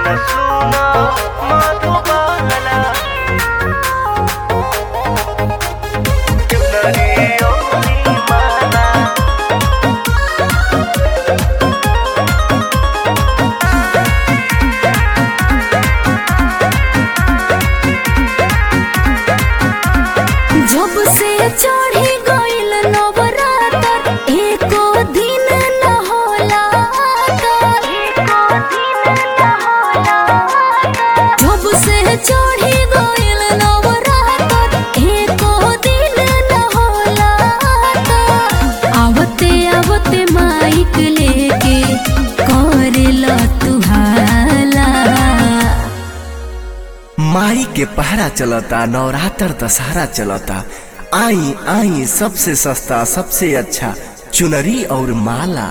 सुना मधुबाला चुनरी ओढ़ी माला जब से चढ़ी गइल नवरात्र एको दिन न होला जब से चढ़ी गइल नवरात्र एको दिन न होला आवते आवते माइक लेके करेला तुहाला माई के पहरा चलता नवरात्र दशहरा चलता आई आई सबसे सस्ता सबसे अच्छा चुनरी और माला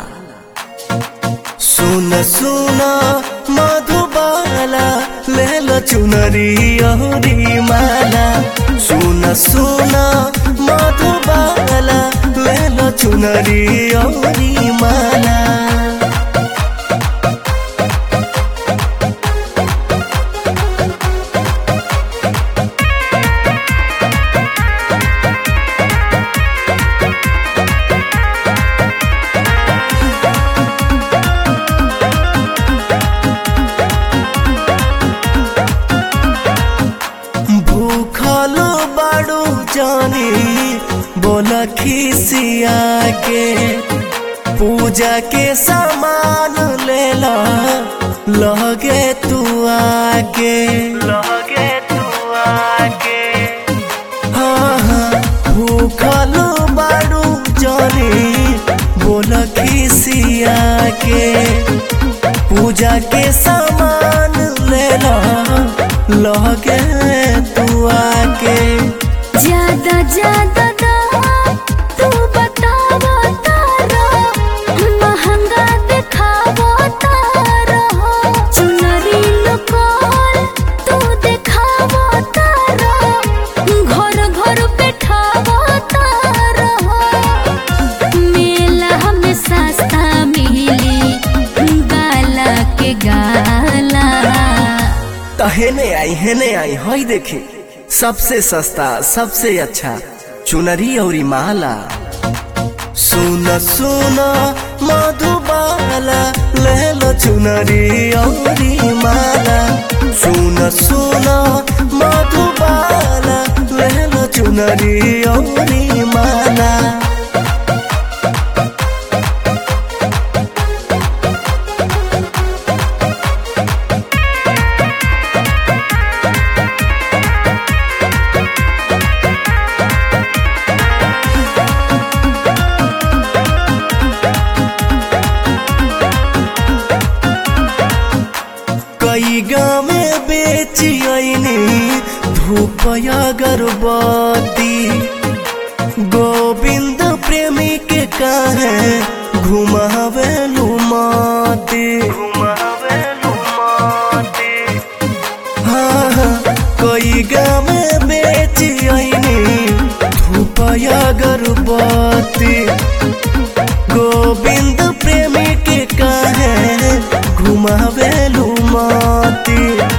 सुन सुन मधुबाला ले लो चुनरी और माला सुन सुन मधुबाला ले लो चुनरी और माला भूखल बाड़ू जानी बोल खिसिया के पूजा के सामान ले ला लगे तू आके लगे तू आके हाँ हाँ भूखल बाड़ू जानी बोल खिसिया के पूजा के सामान ले ला लगे तू आके ज्यादा ज्यादा दाम तू बतावा तारा महंगा दिखावा तारा चुनरी लोकल तू दिखावा तारा घर घर बैठावा तारा मेला में सस्ता मिली गाला के गाला हेने आई हेने आई हई देखी सबसे सस्ता सबसे अच्छा चुनरी और माला सुन सुन मधुबाला ले लो चुनरी और माला सुन सुन मधुबाला ले लो चुनरी और माला कई गाँव में बेची आईनी धूप अगरबत्ती गोविंद प्रेमी के काहे घुमावे लुमाती घुमावे लुमाते हाँ हाँ कई गाँव में बेची आईनी धूप अगरबत्ती गोविंद प्रेमी के काहे घुमावे लुमाती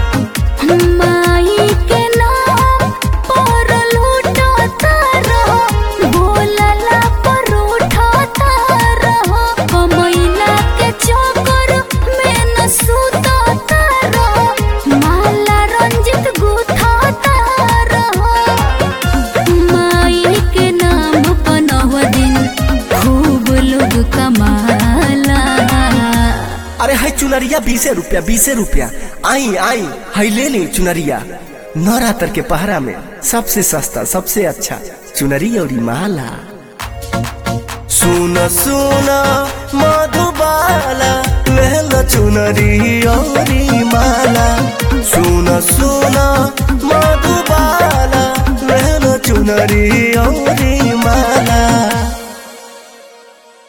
माई के नाम पर लूटता रहो बोलला पर उठता रहो कमैला के चक्कर में न सुतता रहो माला रंजित गुथता रहो माई के नाम पनव दिन खूब लोग कमाला अरे हाय चुनरिया बीसे रुपया बीसे रुपया आई आई हाय ले ली चुनरिया नवरात्र के पहरा में सबसे सस्ता सबसे अच्छा चुनरी और माला सुन सुन मधुबाला ले लो चुनरी और